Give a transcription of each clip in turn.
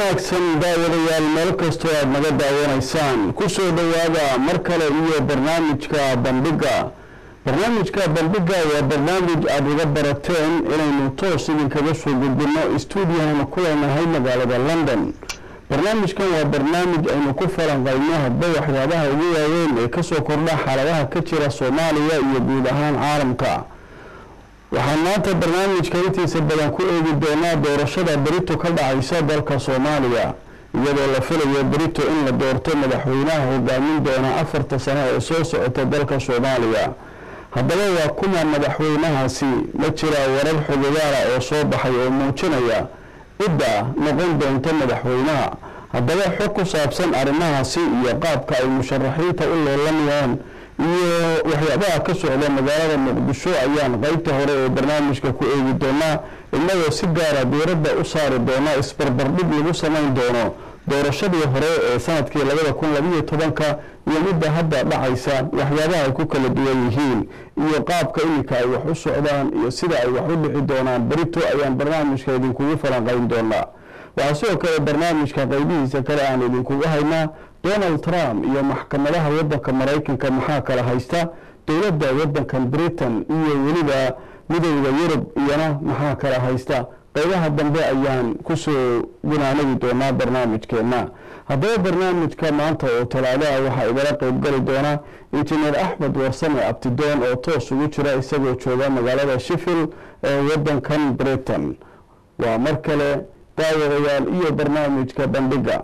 wanaagsan daawadayaal meel kastoo aada naga daawanaysaan kusoo dhowaada mar kale iyo barnaamijka bandhiga barnaamijka bandhiga waa barnaamij aada uga barateen inaynu toos idinkaga soo gudbino stuudiyahana ku leenahay magaalada london barnaamijkan waa barnaamij aynu ku falanqayno hadba waxyaabaha ugu waaweyn ee kasoo kordha xaaladaha ka jira soomaaliya iyo guud ahaan caalamka waxaan maanta barnaamijka intiisa badan ku eegi doonaa doorashada berito ka dhacaysa dalka soomaaliya iyadoo la filayo berito in la doorto madaxweynaha hogaamin doona afarta sano ee soo socota dalka soomaaliya haddaba waa kuma madaxweynahaasi ma jiraa warar xogogaala oo soo baxay oo muujinaya cidda noqon doonta madaxweynaha haddaba xog ku saabsan arrimahaasi iyo qaabka ay musharaxiinta u leelanayaan iyo waxyaabaha ka socda magaalada muqdisho ayaan qeybta hore ee barnaamijka ku eegi doonaa innagoo si gaara diiradda u saari doona isbarbardhig lagu samayn doono doorashadii hore ee sanadkii labada kun labiyo tobanka iyo midda hadda dhacaysa waxyaabaha ay ku kala duwan yihiin iyo qaabka iminka ay wax u socdaan iyo sida ay wax u dhici doonaan berito ayaan barnaamijka idinkugu falanqayn doonaa waxaa sidoo kale barnaamijka qeybihiisa kale aan idinkugu haynaa donald trump iyo maxkamadaha waddanka maraykanka maxaa kala haysta dowladda waddankan britain iyo weliba midowda yurub iyana maxaa kala haysta qeybaha dambe ayaan kusoo gunaanagi doonaa barnaamijkeena haddaba barnaamijka maanta oo talaadaha waxaa igala qeybgali doona injineer axmed warsame abtidoon oo toos ugu jira isagoo jooga magaalada sheffield ee waddankan britain waa mar kale daawadayaal iyo barnaamijka bandhiga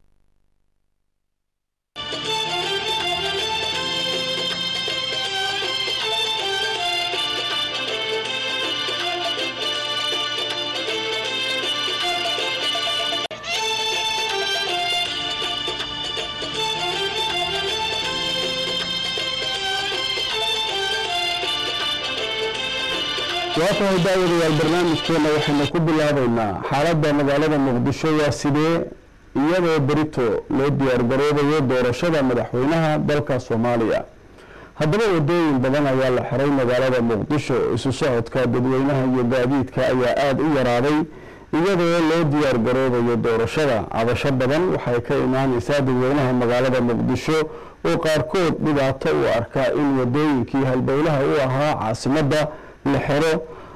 waa tahay daawadayaal barnaamijkeena waxaynu ku bilaabeynaa xaaladda magaalada muqdisho waa sidee iyadoo berito loo diyaargaroobayo doorashada madaxweynaha dalka soomaaliya haddaba wadooyin badan ayaa la xiray magaalada muqdisho isu socodka dadweynaha iyo gaadiidka ayaa aada u yaraaday iyadoo loo diyaargaroobayo doorashada cabasho badan waxay ka imaaneysaa dadweynaha magaalada muqdisho oo qaarkood dhibaato u arkaa in wadooyinkii halbowlaha u ahaa caasimadda la xero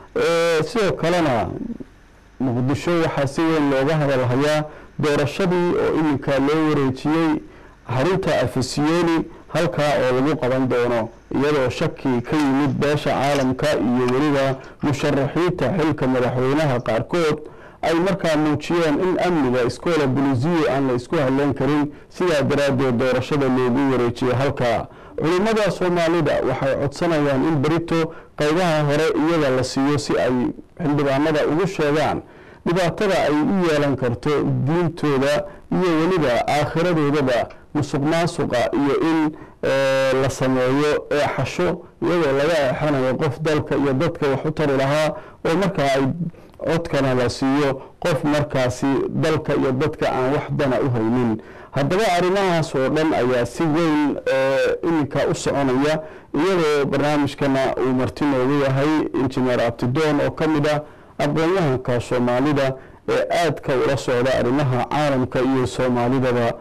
sidoo kalena muqdisho waxaa si weyn looga hadalhayaa doorashadii oo iminka loo wareejiyey xarunta afisiyoni halkaa oo lagu qaban doono iyadoo shaki ka yimid beesha caalamka iyo weliba musharaxiinta xilka madaxweynaha qaarkood ay markaa muujiyeen in amniga iskoola bulisiyo aan la isku hadleyn karin sidaa daraaddeed doorashada loogu wareejiyey halkaa culimmada soomaalida waxay codsanayaan in berito qaybaha hore iyaga la siiyo si ay xildhibaanada ugu sheegaan dhibaatada ay u yeelan karto diintooda iyo weliba aakhiradoodaba musuq maasuqa iyo in la sameeyo eexasho iyadoo laga eexanayo qof dalka iyo dadka wax u tari lahaa oo markaa ay codkana la siiyo qof markaasi dalka iyo dadka aan wax dana u haynin haddaba arrimahaas oo dhan ayaa si weyn iminka u soconaya iyadoo barnaamijkana uu marti noogu yahay injineer abtidoon oo ka mid ah aqoon-yahanka soomaalida ee aadka ula socda arrimaha caalamka iyo soomaalidaba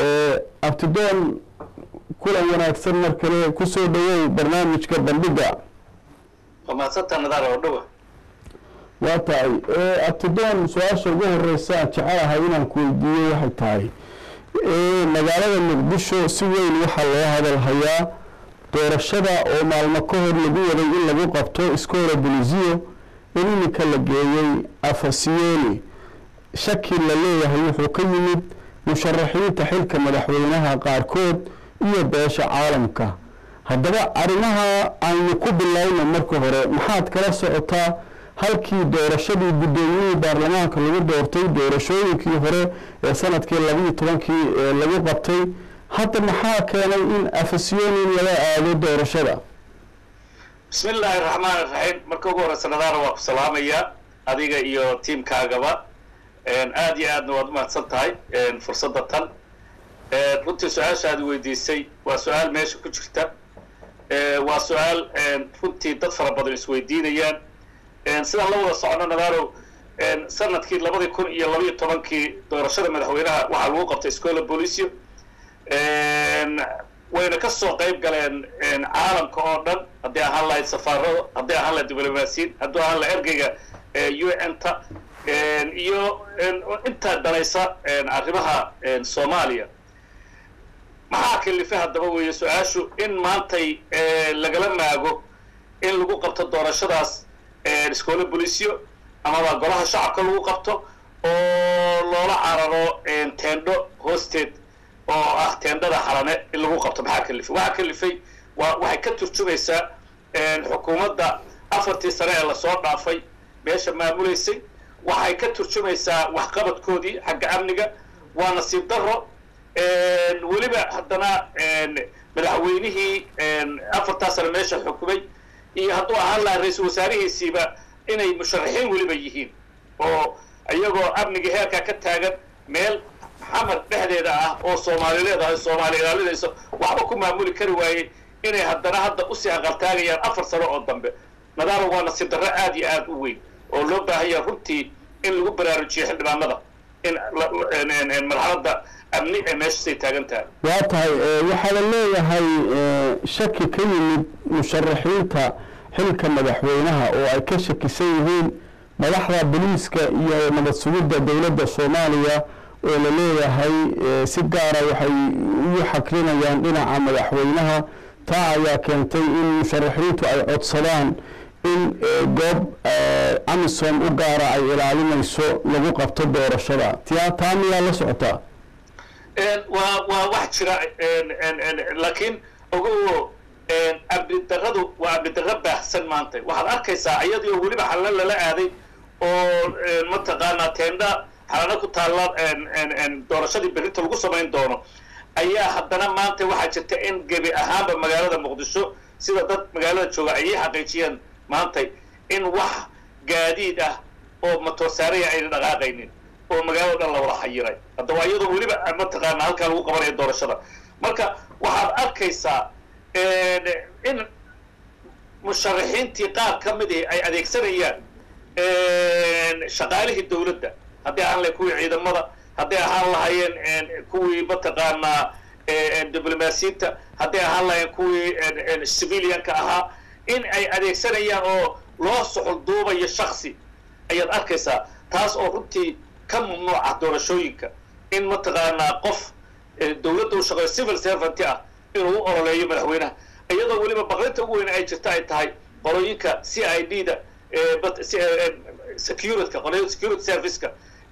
abtidoon kulan wanaagsan mar kale kusoo dhawow barnaamijka bandhiga waa tahay abtidoon su-aasha ugu horeysa jecelahay inaan ku weydiiyo waxay tahay magaalada muqdisho si weyn waxaa loo hadalhayaa doorashada oo maalmo ka hor lagu waday in lagu qabto iskoola bulisiyo in iminka la geeyey afasiyoni shaki la leeyahay wuxuu ka yimid musharaxiinta xilka madaxweynaha qaarkood iyo beesha caalamka haddaba arrimaha aynu ku bilowno marka hore maxaad kala socotaa halkii doorashadii guddoomiyihii baarlamaanka lagu doortay doorashooyinkii hore ee sanadkii labiiyo tobankii ee lagu qabtay hadda maxaa keenay in afasyonin laga aado doorashada bismi illaahi raxmaan iraxiim marka ugu horeysa nadaara waa ku salaamayaa adiga iyo tiamkaagaba aada iyo aadna waad umahadsan tahay fursadda tan runtii su-aashaadi weydiisay waa su-aal meesha ku jirta waa su-aal runtii dad fara badan isweydiinayaan sidaan la wada socono nadaaro sanadkii labadii kun iyo labaiyo tobankii doorashada madaxweynaha waxaa lagu qabtay scola policio wayna ka soo qayb galeen caalamka oo dhan haddii ahaan lahayd safaarado haddii ahaan lahayd diblomaasiyin haddii ahaan lahayd ergeyga u n ta iyo intaa danaysa arrimaha soomaaliya maxaa kalifay haddaba weeye su-aashu in maantay lagala maago in lagu qabto doorashadaas scola policio amaba golaha shacabka lagu qabto oo loola cararo teendho hoosteed oo ah teendhada xalane in lagu qabto maxaa kalifay waxaa kalifay wa waxay ka turjumaysaa xukuumadda afartii sane ee lasoo dhaafay meesha maamulaysay waxay ka turjumaysaa waxqabadkoodii xagga amniga waa nasiib daro weliba haddana madaxweynihii afartaa sane meesha xukumay iyo hadduu ahaan lahaa ra-iisul wasaarihiisiiba inay musharaxiin weliba yihiin oo iyagoo amniga heerkaa ka taagan meel xamar dhexdeeda ah oo soomaali leedahay soomaali ilaalinayso waxba ku maamuli kari waayey inay haddana hadda usii aqaltaagayaan afar sano oo dambe nadaalo waa nasiib darro aad iyo aad u weyn oo loo baahanya runtii in lagu baraarujiyo xildhibaanada in marxaladda amni ee meeshasay taagan tahay waa tahay waxaa la leeyahay shaki ka yimid musharaxiinta xilka madaxweynaha oo ay ka shakisan yihiin madaxda boliiska iyo nabad sugidda dowladda soomaaliya oo la leeyahay si gaara waxay ugu xakrinayaan dhinaca madaxweynaha taa ayaa keentay in musharaxiintu ay codsadaan in goob amisom u gaara ay ilaalinayso lagu qabto doorashada tiyaa taa miyaa la socotaa waa waa wax jira laakiin ogo amnidarradu waa amnidarro baahsan maanta waxaad arkaysaa iyadoo weliba xalna lala aaday oo mataqaanaa teendha xalana ku taalla doorashadii berrinta lagu samayn doono ayaa haddana maanta waxaa jirta in gebi ahaanba magaalada muqdisho sida dad magaalada jooga ayay xaqiijiyeen maantay in wax gaadiid ah oo matoorsaaraya ayna dhaqaaqaynin oo magaalada dhan la wada xayiray hadda waa iyadoo weliba mataqaana halkaa lagu qabanayo doorashada marka waxaad arkaysaa in musharaxiintii qaar ka midii ay adeegsanayaan shaqaalihii dawladda haddii ahaan lahayn kuwii ciidamada hadday ahaan lahaayeen kuwii mataqaanaa diblomaasiyiinta hadday ahaan lahayn kuwii civilianka ahaa in ay adeegsanayaan oo loo soxol duubayo shaksi ayaad arkaysaa taas oo runtii ka mamnuuca doorashooyinka in mataqaanaa qof dawladda u shaqeeyo civil servant ah inuu u ololeeyo madaxweynaha iyadoo weliba baqrinta ugu weyne ay jirta ay tahay qolooyinka c i d da securityka qolooyinka security serviceka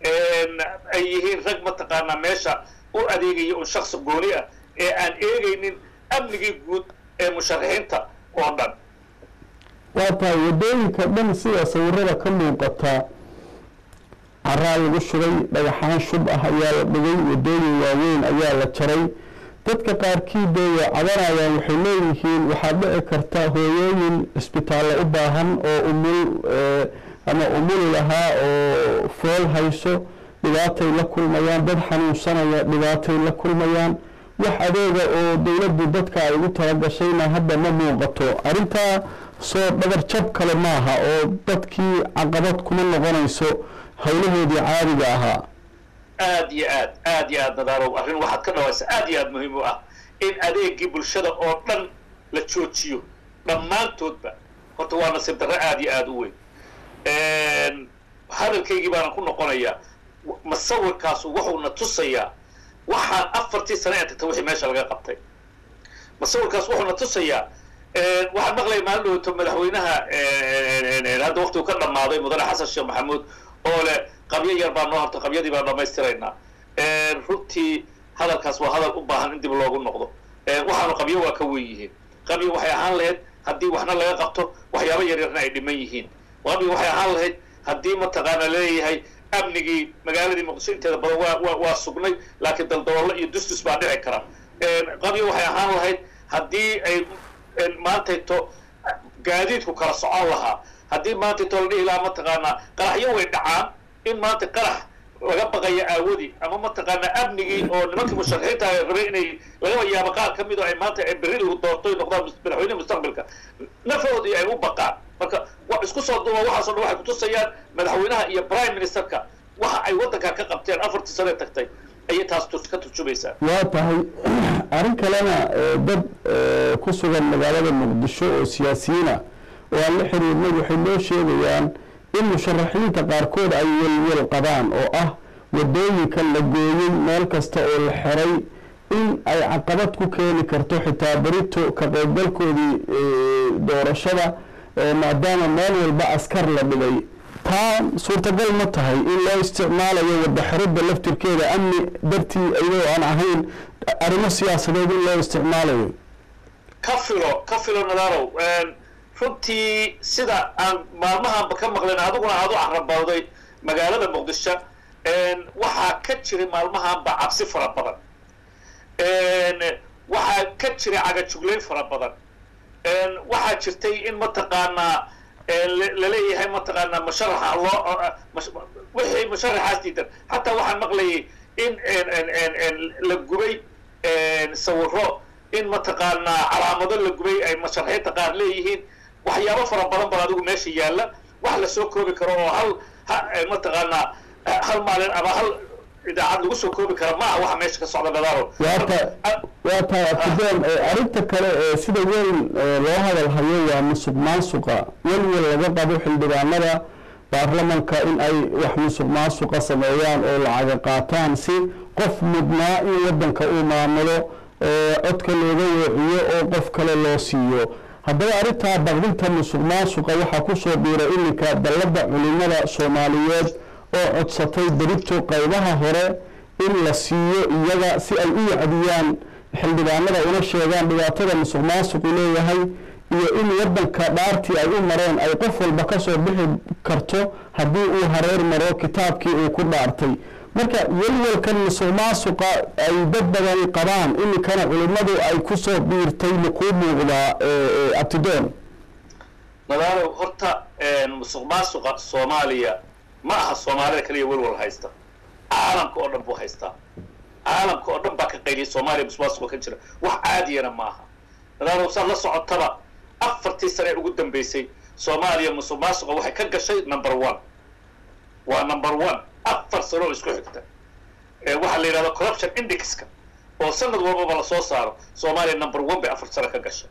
ay yihiin rag mataqaanaa meesha u adeegaya un shaksi gooni ah ee aan eegaynin amnigii guud ee musharaxiinta oo dhan waa tahay waddooyinka dhan sida sawirada ka muuqata caraa lagu shubay dhagaxaan shub ah ayaa la dhigay waddooyin waaweyn ayaa la jaray dadka qaarkii bay cabanayaan waxay leeyihiin waxaa dhici karta hooyooyin cisbitaalle u baahan oo umul ama umuli lahaa oo fool hayso dhibaatay la kulmayaan dad xanuunsanaya dhibaatay la kulmayaan wax adeega oo dowladdu dadka ay ugu talagashayna hadda ma muuqato arrintaa soo dhabar jab kale maaha oo dadkii caqabad kuma noqonayso howlahoodii caadiga ahaa aad iyo aad aad iyo aad nadaalow arrin waxaad ka dhawaysa aad iyo aad muhiim u ah in adeegii bulshada oo dhan la joojiyo dhammaantoodba horta waa nasiib darro aad iyo aad u weyn hadalkaygii baanan ku noqonayaa masawirkaasu wuxuuna tusayaa waxaan afartii sane ee tagta wixii meesha laga qabtay masawirkaas wuxuuna tusayaa waxaan maqlaya maalin dhowto madaxweynaha hadda waktigu ka dhammaaday mudane xasan sheekh maxamuud oo leh qabyo yar baa noo harto qabyadii baan dhammaystiraynaa runtii hadalkaas waa hadal u baahan in dib loogu noqdo waxaanu qabyo waa ka weyn yihiin qabyo waxay ahaan lahayd haddii waxna laga qabto waxyaabo yaryarna ay dhiman yihiin qabyo waxay ahaan lahayd haddii mataqaana leeyahay amnigii magaaladii muqdisho inteeda badan waa waa waa sugnay laakiin daldaloolo iyo dusdus baa dhici kara qabyo waxay ahaan lahayd haddii ay maantayto gaadiidku kala socon lahaa haddii maantayto la dhihi lahaa mataqaanaa qaraxyo way dhacaan in maanta qarax laga baqaya aawadii ama mataqaanaa amnigii oo nimankii musharaxiinta ay rabay inay lagaba yaabo qaar ka mid oo ay maanta ay berri lagu doortoy noqdaan madaxweyne mustaqbalka nafoodii ay u baqaan marka wa isku soo duuba waxaasoo dhan waxay kutusayaan madaxweynaha iyo prime ministerka waxa ay waddanka ka qabteen afartii sane tagtay ayay taas ka turjumaysaa waa tahay arrin kalena dad ku sugan magaalada muqdisho oo siyaasiyiina oo aan la xiriirnay waxay noo sheegayaan in musharaxiinta qaarkood ay welwel qabaan oo ah wadooyinka la gooyey meel kasta oo la xiray in ay caqabad ku keeni karto xitaa berito ka qaybgalkoodii doorashada maadaama meel walba askar la dhigay taa suurtagal ma tahay in loo isticmaalayo wadaxiridda laftirkeeda amni dartii iyadoo aan ahayn arrimo siyaasadeed in loo isticmaalayo ka filo ka filo nadarow runtii sida aan maalmahanba ka maqleen adiguna aad u carabawday magaalada muqdisho waxaa ka jiray maalmahanba cabsi fara badan waxaa ka jiray cagajuglayn fara badan waxaa jirtay in mataqaanaa laleeyahay mataqaanaa musharaxa loo wixii musharaxaas diidan xataa waxaan maqlayay in la gubay sawiro in mataqaanaa calaamado la gubay ay musharaxiinta qaar leeyihiin waxyaabo fara badan bal adigu meesha yaalla wax lasoo koobi karo oo hal mataqaanaa hal maalin ama hal idaacad lagu soo koobi kara maaha waxa meesha ka socda nadaaro waa tahay abtideen arrinta kale ee sida weyn loo hadal hayo waa musuq maasuqa welwel laga qabo xildhibaanada baarlamanka in ay wax musuq maasuqa sameeyaan oo lacaga qaataan si qof mudnaa in waddanka uu maamulo oo codka looga weeciyo oo qof kale loo siiyo haddaba arrintaa baqdinta musuq maasuqa waxaa kusoo biira iminka dalladda culimada soomaaliyeed oo codsatay berito qaybaha hore in la siiyo iyaga si ay u wacdiyaan xildhibaanada una sheegaan dhibaatada musuq maasuqu leeyahay iyo in waddanka dhaartii ay u mareen ay qof walba kasoo bixi karto haddii uu hareer maro kitaabkii uu ku dhaartay marka welwelkan musuq maasuqa ay dad badan qabaan iminkana culimmadu ay kusoo biirtay makuu muuqdaa abtidoon nadaalow horta musuq maasuqa soomaaliya ma aha soomaalida kaliya welwal haysta caalamka oo dhan buu haystaa caalamka oo dhan baa ka qayliyay soomaaliya musuq maasuqa ka jira wax caadiyana maaha nadaalow saad la socotaba afartii sane ugu dambeysay soomaaliya musuq maasuqa waxay ka gashay number one waa number one afar sano oo isku xigta waxaa la yidhahda corruption indexka oo sanad walbaba lasoo saaro soomaaliya number one bay afar sano ka gashay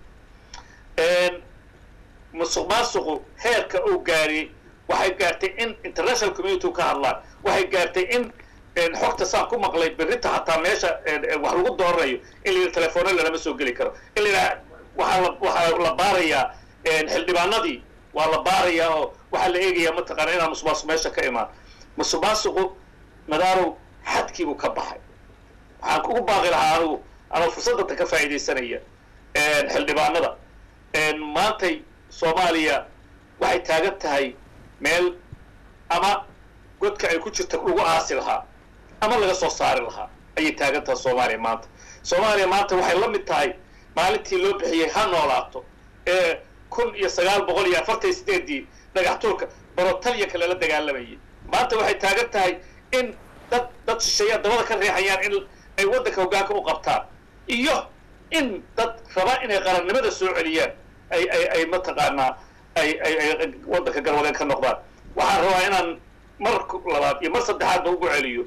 musuq maasuqu heerka uu gaariyey waxay gaartay in international community ka hadlaan waxay gaartay in xogta saan ku maqlay berrita hataa meesha wax lagu dooranayo in la yidhi telefoona lalama soo geli karo in la yidhaha waxaa la waxaa la baarayaa xildhibaanadii waa la baarayaa oo waxaa la eegayaa mataqaana inaan musuq maasuq meesha ka imaan musuq maasuqu madaarow xadkiibuu ka baxay waxaan kugu baaqi lahaa anigu anoo fursadatan ka faa'iidaysanaya xildhibaanada maantay soomaaliya waxay taagan tahay meel ama godka ay ku jirta lagu aasi lahaa ama laga soo saari lahaa ayay taagan tahay soomaaliya maanta soomaaliya maanta waxay la mid tahay maalintii loo bixiyey ha noolaato ee kun iyo sagaal boqol iyo afartan iyo sideedii dhagaxtuurka borotalyanka lala dagaalamayay maanta waxay taagan tahay in dad dad shisheeya dabada ka riixayaan in ay waddanka hoggaanka u qabtaan iyo in dad raba inay qarannimada soo celiyaan ay ay ay mataqaanaa ay ay ay waddanka galwadeen ka noqdaan waxaan rabaa inaan mar labaad iyo mar saddexaadba ugu celiyo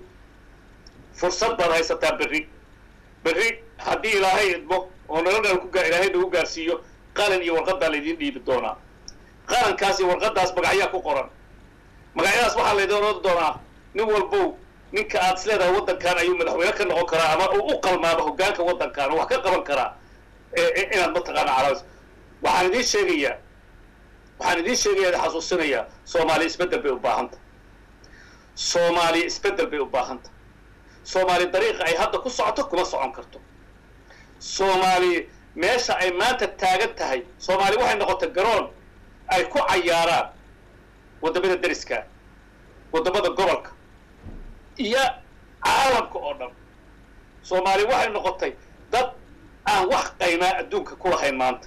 fursad baad haysataa berri berri haddii ilaahay idmo oo nolol ku ilaahay nagu gaarsiiyo qalin iyo warqaddaa laydiin dhiibi doonaa qalinkaas iyo warqaddaas magacyaa ku qoran magacyadaas waxaa laydin oran doonaa nin walbow ninka aad is leedahay waddankan ayuu madaxweyne ka noqon karaa ama uu u qalmaaba hoggaanka waddankan oo wax ka qaban karaa inaad mataqaana calaas waxaan idiin sheegayaa waxaan idiin sheegayaa xasuusinayaa soomaaliya isbeddel bay u baahanta soomaaliya isbeddel bay u baahanta soomaaliya dariiqa ay hadda ku socoto kuma socon karto soomaaliya meesha ay maanta taagan tahay soomaaliya waxay noqotay garoon ay ku cayaaraan waddamada deriska waddamada gobolka iyo caalamka oo dhan soomaaliya waxay noqotay dad aan wax qaymaa adduunka ku lahayn maanta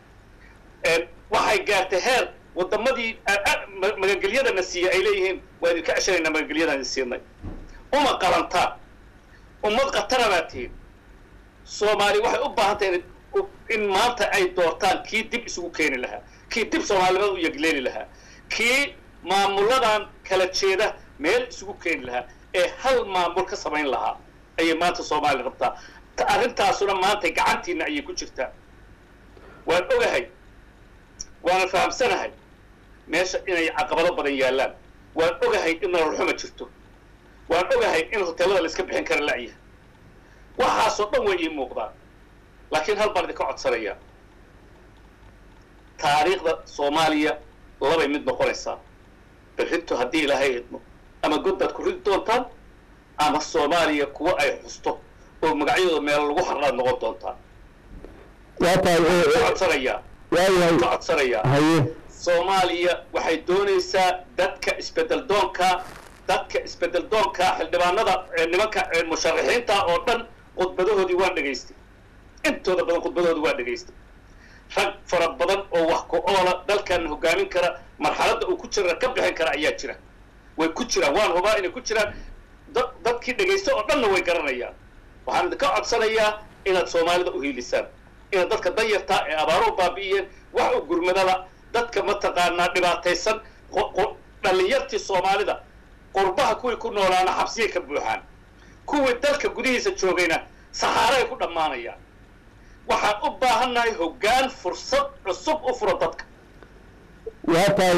waxay gaartay heer waddamadii magangelyadana siiya ay leeyihiin waa idinka ceshanaynaa magangelyadaan siinay uma qalantaan ummad khatara baa tihiin soomaali waxay u baahan tahay in maanta ay doortaan kii dib isugu keeni lahaa kii dib soomaalinimada u yegleeli lahaa kii maamuladan kala jeeda meel isugu keeni lahaa ee hal maamul ka samayn lahaa ayay maanta soomaaliya rabtaa arrintaasuna maanta gacantiina ayay ku jirtaa waan ogahay waana fahamsanahay meesha inay caqabado badan yaallaan waan ogahay in nololxuma jirto waan ogahay in hoteelada la iska bixin kara la'yahay waxaasoo dhan way ii muuqdaan laakiin hal baan idinka codsanayaa taariikhda soomaaliya labay mid noqonaysaa berrintu haddii ilaahay idmo ama godbaad ku ridi doontaan ama soomaaliya kuwa ay xusto oo magacyadooda meel lagu harraad noqon doontaan waa tahay ka codsanayaa waayahay ka codsanayaa haye soomaaliya waxay doonaysaa dadka isbedel doonka dadka isbedel doonka xildhibaanada nimanka musharaxiinta oo dhan khudbadahoodii waan dhegaystay intooda badan khudbadahoodii waan dhegaystay rag fara badan oo wax ku oola dalkan hogaamin kara marxaladda uu ku jira ka bixin kara ayaa jira way ku jiraan waan hubaa inay ku jiraan dadkii dhegaysta oo dhanna way garanayaan waxaan idinka codsanayaa inaad soomaalida u hiilisaan inaad dadka danyartaa ee abaaro u baabi'iyeen wax u gurmadada dadka mataqaanaa dhibaataysan dhallinyartii soomaalida qurbaha kuwii ku noolaana xabsiyay ka buuxaan kuwii dalka gudihiisa joogayna saxaaray ku dhammaanayaan waxaan u baahannahay hoggaan fursad cusub u furo dadka waa tahay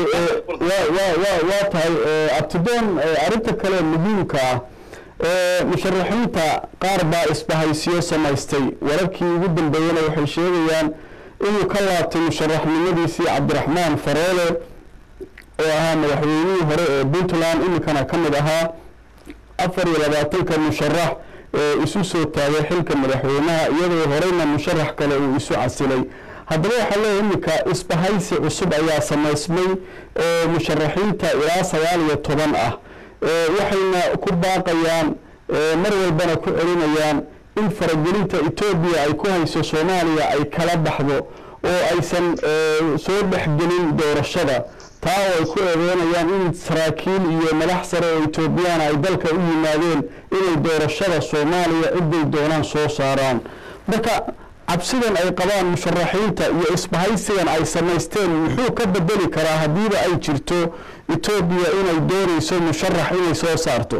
waa tahay abtidoon arrinta kale muhiimka ah musharaxiinta qaar baa isbahaysiyo samaystay wararkii ugu dambeeyena waxay sheegayaan inuu ka laabtay musharaxnimadiisii cabdiraxmaan faroole oo ahaa madaxweynihii hore ee puntland iminkana ka mid ahaa afar iyo labaatanka musharax ee isu soo taagay xilka madaxweynaha iyadoo horeyna musharax kale uu isu casilay haddaba waxaa leeyahay iminka isbahaysi cusub ayaa samaysmay oo musharaxiinta ilaa sagaal iyo toban ah waxayna ku baaqayaan mar walbana ku celinayaan in faragelinta etoobiya ay ku hayso soomaaliya ay kala baxdo oo aysan soo dhexgelin doorashada taa oo ay ku eedeynayaan in saraakiil iyo madax sare oo etoobiyana ay dalka u yimaadeen inay doorashada soomaaliya ciday doonaan soo saaraan marka cabsidan ay qabaan musharaxiinta iyo isbahaysigan ay samaysteen muxuu ka bedeli karaa haddiiba ay jirto etoobiya inay doonayso musharax inay soo saarto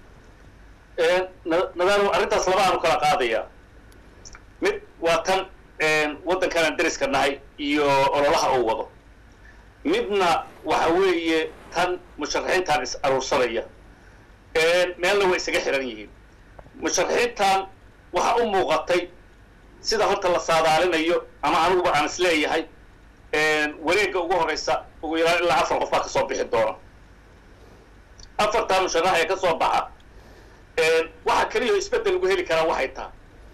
nadaanu arrintaas labaanu kala qaadayaa mid waa tan waddankan aan deriska nahay iyo ololaha uu wado midna waxa weeye tan musharaxiintan is aruursanaya meelna way isaga xiran yihiin musharaxiintan waxa u muuqatay sida horta la saadaalinayo ama aniguba aan is leeyahay wareegga ugu horeysa ugu yaraan ilaa afar qof baa kasoo bixi doona afartaa musharax ee kasoo baxa waxa keliya isbeddel lagu heli karaa waxay tahay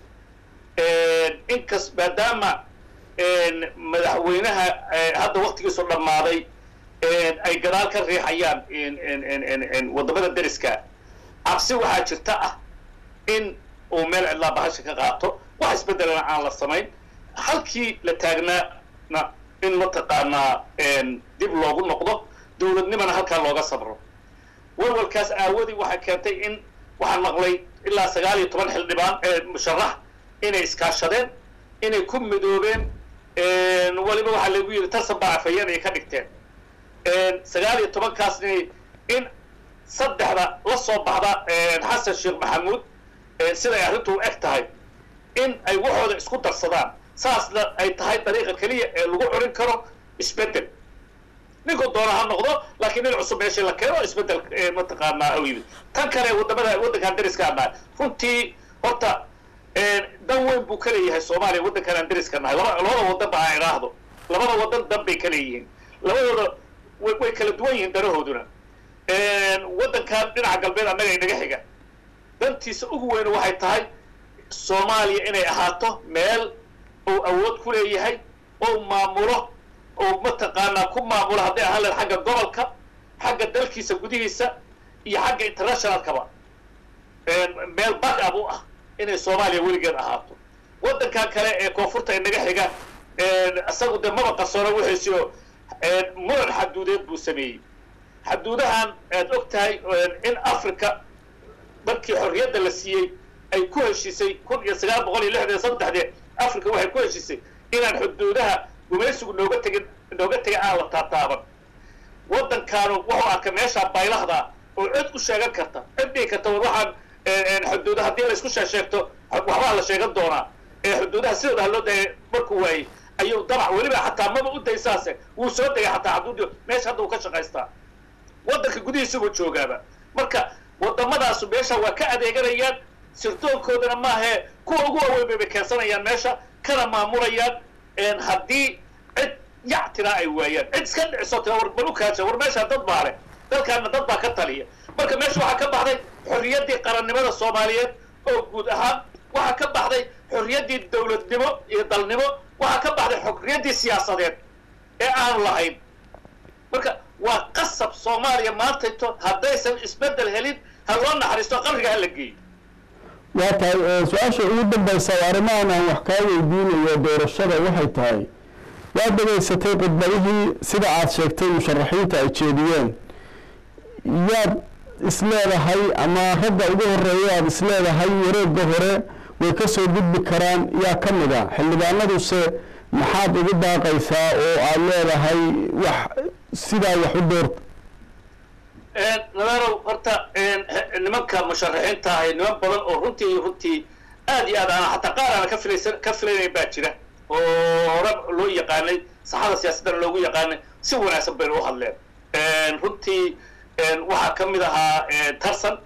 inkas maadaama madaxweynaha hadda waktigiisu dhammaaday ay gadaal ka riixayaan waddamada deriska cabsi waxaa jirta ah in uu meel cidlaa bahasha ka qaato wax isbeddelana aan la samayn halkii la taagnaana in mataqaanaa dib loogu noqdo dowladnimana halkaa looga sabro walwalkaas aawadii waxay keentay in waxaan maqlay ilaa sagaal iyo toban xildhibaan musharax inay iskaashadeen inay ku midoobeen waliba waxaa lagu yidhi tarsan baa afhayeen ay ka dhigteen sagaal iyo tobankaasni in saddexda la soo baxda xasan sheekh maxamuud siday arrintu u eg tahay in ay waxooda isku darsadaan saasna ay tahay dariiqa keliya ee lagu curin karo isbeddel ninkuu doona ha noqdo laakiin nin cusub meeshii la keeno isbeddel mataqaanaa u yimid tan kale waddamada waddankan deriska nahay runtii horta dan weyn buu ka leeyahay soomaaliya waddankan aan deriska nahay laba labada waddan ba aan idhaahdo labada waddan dan bay ka leeyihiin labadooda way kala duwan yihiin danahooduna waddankan dhinaca galbeed annaga inaga xiga dantiisa ugu weynu waxay tahay soomaaliya inay ahaato meel uu awood ku leeyahay ou maamulo oo mataqaanaa ku maamulo hadday ahaan lahed xagga gobolka xagga dalkiisa gudihiisa iyo xagga internationalkaba meel back up u ah inay soomaaliya weligeed ahaato waddankan kale ee koonfurta inaga xiga isagu dee maba qarsoono wixiisi oo muran xaduudeed buu sameeyey xaduudahan aad og tahay in africa markii xorriyadda la siiyey ay ku heshiisay kun iyo sagaal boqol iyo lixdan iyo saddexdee africa waxay ku heshiisay inaan xuduudaha gumaysigu nooga tegin nooga tegin aan la taataaban waddankaanu wuxuu arka meeshaa baylahda oo cid u sheegan karta cid dhihi karta war waxaan xuduuda haddii la isku sheesheegto waxbaa la sheegan doonaa ee xuduudaha sidooda ha loo daya markuu waayey ayuu dabac weliba xataa maba u daysaase wuu soo degay xataa xuduudi meesha hadda uu ka shaqaystaa waddanka gudihiisubuu joogaaba marka waddamadaasu meesha waa ka adeeganayaan sirdoonkoodana maahee kuwa ugu waaweyn bay bay keensanayaan meesha kana maamulayaan haddii cid yactinaa ay waayaan cid iska dhiciso tira war bal u kaaja war meeshaa dad baa leh dalkaana dad baa ka taliya marka meesha waxaa ka baxday xorriyaddii qarannimada soomaaliyeed oo guud ahaan waxaa ka baxday xorriyaddii dawladnimo iyo dalnimo waxaa ka baxday xorriyaddii siyaasadeed ee aanu lahayn marka waa qasab soomaaliya maantayto haddaysan isbeddel helin ha loo naxariisto qarriga ha la geeyo waa tahay su-aasha ugu dambaysa arrimahan aan wax kaa weydiinayo doorashada waxay tahay waad dhegaysatay khudbadihii sida aad sheegtay musharaxiinta ay jeediyeen yaad isleedahay ama ragga ugu horeeya aad isleedahay wareegga hore way ka soo gudbi karaan yaa ka mid a xildhibaanaduse maxaad ugu daaqaysaa oo aad leedahay wax sidaa wax u doorta nadarow horta nimanka musharaxiinta ahay niman badan oo runtii runtii aad iyo aad aan xataa qaar aana ka filaysan ka filaynayn baa jira oo hore loo yaqaanay saxada siyaasaddana loogu yaqaanay si wanaagsan bayna u hadleen runtii waxaa ka mid ahaa tarsan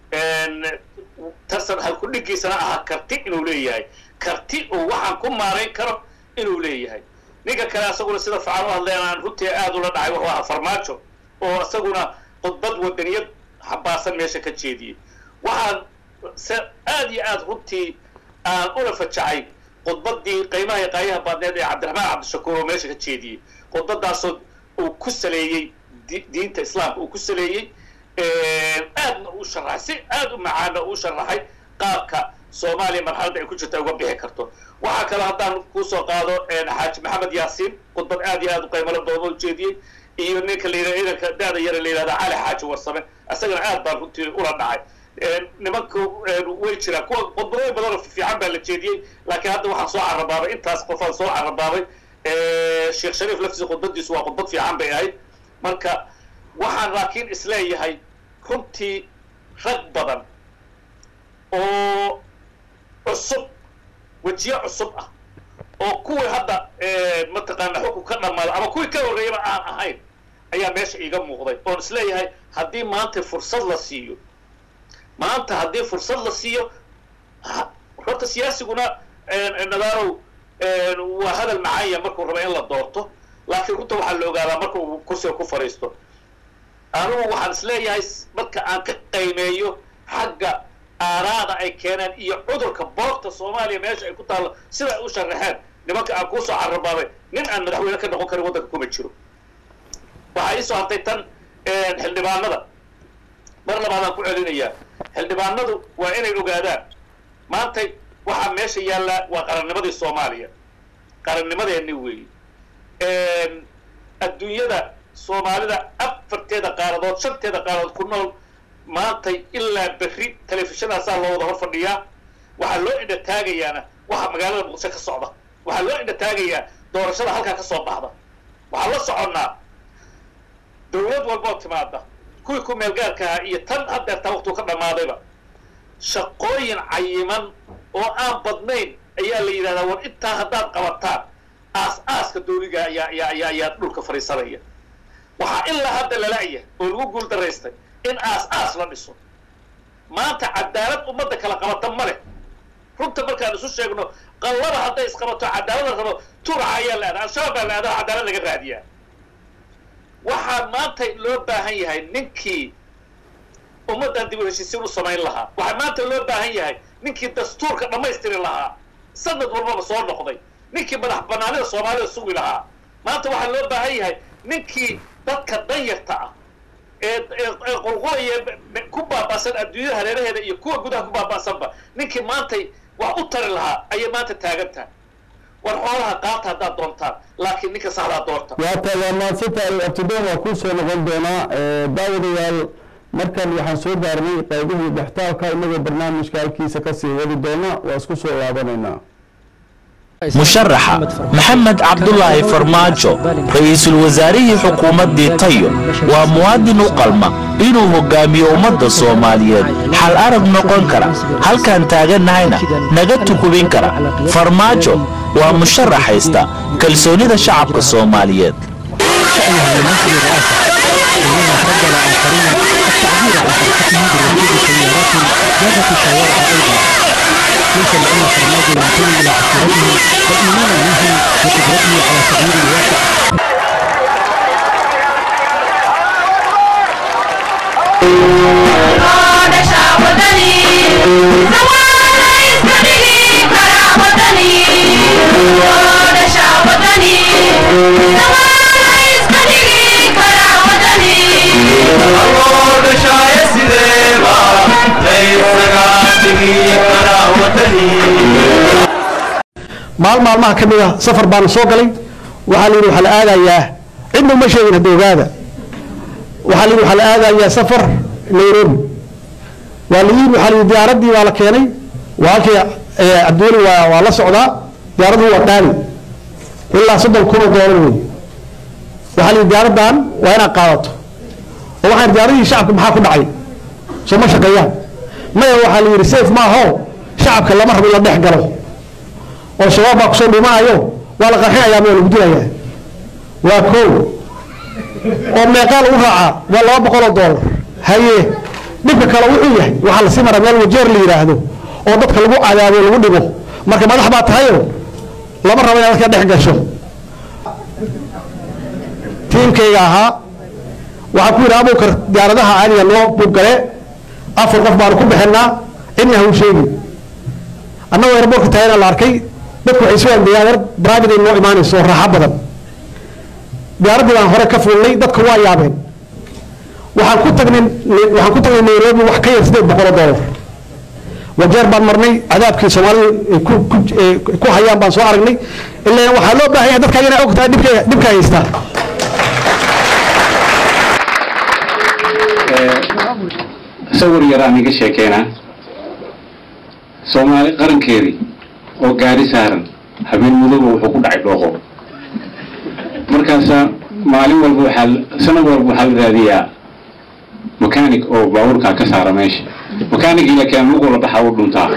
tarsan halkudhigiisana ahaa karti inuu leeyahay karti uu waxaan ku maarayn karo inuu leeyahay ninka kale asaguna sida fican u hadleen aan runtii aad ula dhacay wuxuu ahaa farmaajo oo isaguna khudbad wadaniyad xabaasan meesha ka jeediyey waxaan se aad iyo aad runtii aan ula fajacay khudbadii qiimaha iyo qaayaha baadneed ee cabdiraxmaan cabdishakuur oo meesha ka jeediyey khudbadaasoo uu ku saleeyey diinta islaamka uu ku saleeyey aadna uu sharaxay si aad u macaana uu sharaxay qaabka soomaaliya marxaladda ay ku jirta uga bixi karto waxaa kale haddaan kusoo qaado xaaji maxamed yaasiin khudbad aad iyo aad u qiimalo dooba ujeediyey iyo ninka la yidhahdo ciidanka da-da yare la yidhahda cali xaaji warsame isagana aad baan runtii ula dhacay nimanka way jiraan kuwa khudbadooyin badan oo fiican baa la jeediyey laakiin hadda waxaan soo carabaabay intaas qofaan soo carabaabay sheekh shariif laftiisa khudbadiisu waa khudbad fiican bay ahayd marka waxaan laakiin isleeyahay runtii rag badan oo cusub wejiye cusub ah oo kuwii hadda mataqaana xukun ka dhammaada ama kuwii ka horreeyaba aan ahayn ayaa meesha iiga muuqday oon isleeyahay haddii maanta fursad la siiyo maanta haddii fursad la siiyo horta siyaasiguna nadaarow waa hadal macaanya markuu raba in la doorto laakiin runta waxaa la ogaadaa marka uu kursiga ku fadhiisto anugu waxaan isleeyahay marka aan ka qaymeeyo xagga aaraada ay keeneen iyo cudurka boogta soomaaliya meesha ay ku taallo sida ay u sharaxeen nimanka aan kuusoo carabaabay nin aan madaxweyne ka noqon karin waddanka kuma jiro waxaa iisoo hartay tan xildhibaanada mar labaadaan ku celinayaa xildhibaanadu waa inay ogaadaan maantay waxaa meesha yaallaa waa qarannimadii soomaaliya qarannimadeenni weeye adduunyada soomaalida afarteeda qaaradood shanteeda qaaradood ku nool maantay ilaa berri telefishinaasaa loo wada hor fadhiyaa waxaa loo indha taagayaana waxa magaalada muqdisho ka socda waxaa loo indha taagayaa doorashada halkaa ka soo baxda waxaan la soconnaa dawlad walboo timaada kuwii ku meelgaarka ahaa iyo tan haddeertaa waqtuu ka dhammaadayba shaqooyin cayiman oo aan badnayn ayaa la yidhahdaa war intaa haddaad qabataan aas aaska dawliga ayaa ayaa ayaa ayaa dhulka fadhiisanaya waxaa ilaa hadda lala'ya oo lagu guul daraystay in aas aas la dhiso maanta cadaalad ummadda kala qabata ma leh runta markaan isu sheegno qallaba hadday isqabato cadaalad la rabo turaca ayaa la aadaa al-shabaab baa la aadaa cadaalad laga raadiyaa waxaa maanta loo baahan yahay ninkii ummaddan dib u heshiisiin u samayn lahaa waxaa maanta loo baahan yahay ninkii dastuurka dhammaystiri lahaa sanad walbaba soo noqday ninkii madax banaanida soomaalida sugi lahaa maanta waxaa loo baahan yahay ninkii dadka danyarta ah ee ee qulqulaya ku baaba'san adduunyada hareeraheeda iyo kuwa gudaha ku baaba'sanba ninkii maantay wax u tari lahaa ayay maanta taagan tahay war xoolaha qaata haddaad doontaan laakiin ninka saxdaa doorta waata waa mahadsantahay abtidoon waa kuu soo noqon doonaa daawadayaal markan waxaan soo gaarnay qaybihii dhextaalka inagoo barnaamijka halkiisa kasii wadi doona waa isku soo laabanaynaa musharaxa maxamed cabdulaahi farmaajo ra-iisul wasaarihii xukuumaddii tayo waa muwaadin u qalma inuu hogaamiyo ummadda soomaaliyeed xal arag noqon kara halkaan taagannahayna naga tukubin kara farmaajo waa musharax haysta kalsoonida shacabka soomaaliyeed ليس لأن فرماج ينتمي إلى عشيرته بل إيمانا منهم بقدرته على تغيير الواقع maal maalmaha ka mid a safar baana soo galay waxaa layidhi waxaa la aadayaa cidna uma sheegin hadda ogaada waxaa layidhi waxaa la aadayaa safar nairobi waa la yidhi waxaa layidhi diyaaraddii waa la keenay waa halkii cabdiweli waa waa la socdaa diyaaraddu waa dhaali ilaa soddon kun oo doolar wey waxaa layidhi diyaaraddan waa inaad qaadato oo waxaan diyaaradihii shacabka maxaa ku dhacay soo ma shaqeeyaan maya waxaa la yidhi safe maaho shacabka lama rabo in la dhex galo oo shabaab baa kusoo dhimanayo waa la qarxinayaa ma lagu dilayaa waa kow oo meeqaa lagu raacaa waa laba boqol oo doolar haye dhibka kale wuxuu yahay waxaa lasii maraa meel wajeer la yidhaahdo oo dadka lagu cadaabo lagu dhibo marka madax baa tahayo lama rabo inaad dadka dhex gasho tiimkayga ahaa waxaa ku yidhi abuukar diyaaradaha caadiga noo buggale afar qof baanu ku bixinaa cidna ha u sheegin annagoo airboortka taagana la arkay dadku waxay soo andayaan yar private ay noo imaanayso oo raaxo badan diyaaraddii baan hore ka fuulnay dadku waa yaabeen waxaan ku tagnay waxaan ku tagnay nairobi wax ka yar sideed boqol oo doolar wajeer baan marnay cadaabkii soomaalidu ay ku ku ku hayaan baan soo aragnay ilaa waxaa loo baahan yahay dadka inay og tahay dhibka dhibka haystaa sawir yaraan iga sheekeynaa soomaali qarankeedii oo gaari saaran habeen mudooba wuxuu ku dhacay dhooqo markaasaa maalin walba waxaa sanad walba waxaa la raadiyaa mechanic oo baabuurkaa ka saara meesha mechanicii la keen lugula baxaa u dhuntaa